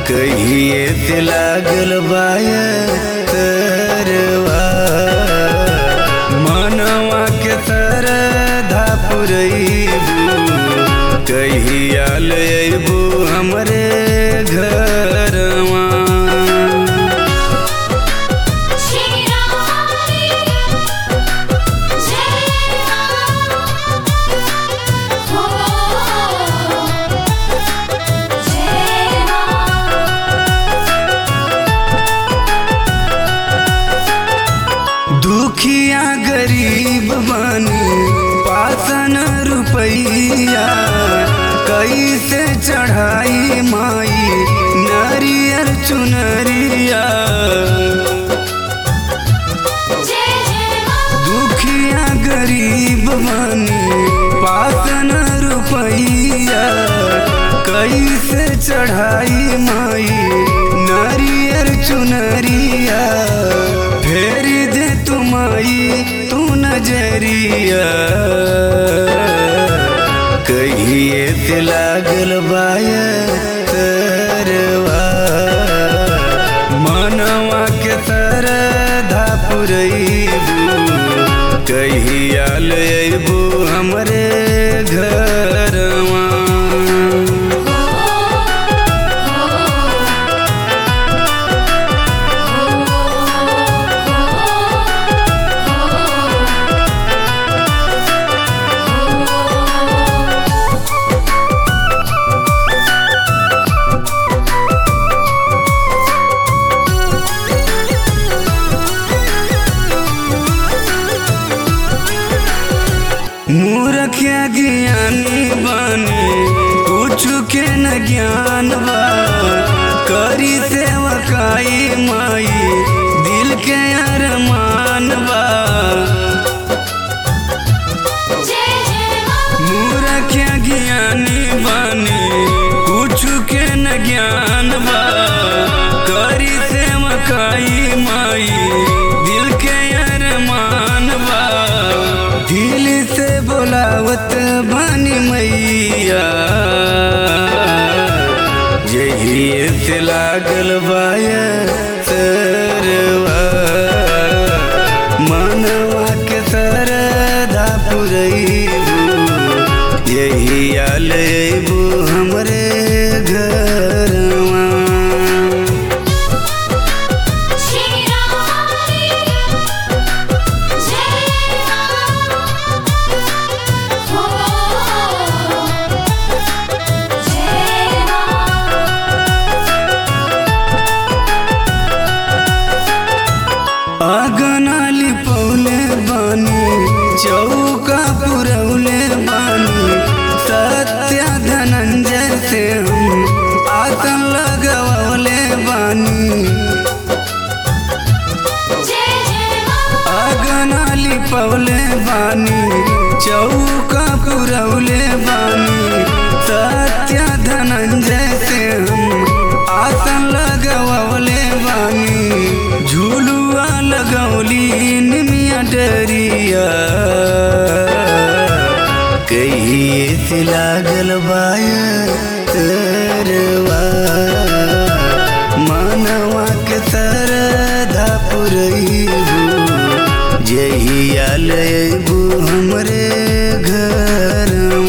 कहिए से लागल बाय तरवा मनवा के तरधा पुरैबू कहिया लेबू हमरे घरवा शिराली जय हो जय दुखिया गरीब बनी पासन रुपैया कैसे चढ़ाई माई नारियल चुनरिया जय जय दुखिया गरीब बनी पासन रुपैया कैसे चढ़ाई माई नारियल चुनरिया फेरी दे तुमाई तू नजरिया कहिए से लागल बाय तरवा मनवा के तरधा पुरैबू कहिया लेबू हमरे घरवा मूर्खिया ज्ञानी बनी कुछ के न ज्ञान बा करी सेवकाई माई दिल के अरमान बा जय जय मूर्खिया ज्ञानी बनी कुछ के न ज्ञान बा करी सेवकाई माई दिल के अरमान बा दिल से बोलावत बानी मैया यही से लागल बाय सरवा मनवा के सरधा पुरैबू यही आलेबू हमरे घरवा शिराली जय हो अगनाली पौले बानी चौका पुरौले बानी सत्य धनंजय से हम आतन लगवले बानी जय जय अगनाली पौले बानी चौका पुरौले बानी सत्य धनंजय से हम आसन लगवले बानी झूलुआ लगौली निमिया डरिया कहिए से लागल बाय तरवा मानवा के तरधा पुरैबू जहिया लेबू हमरे घरवा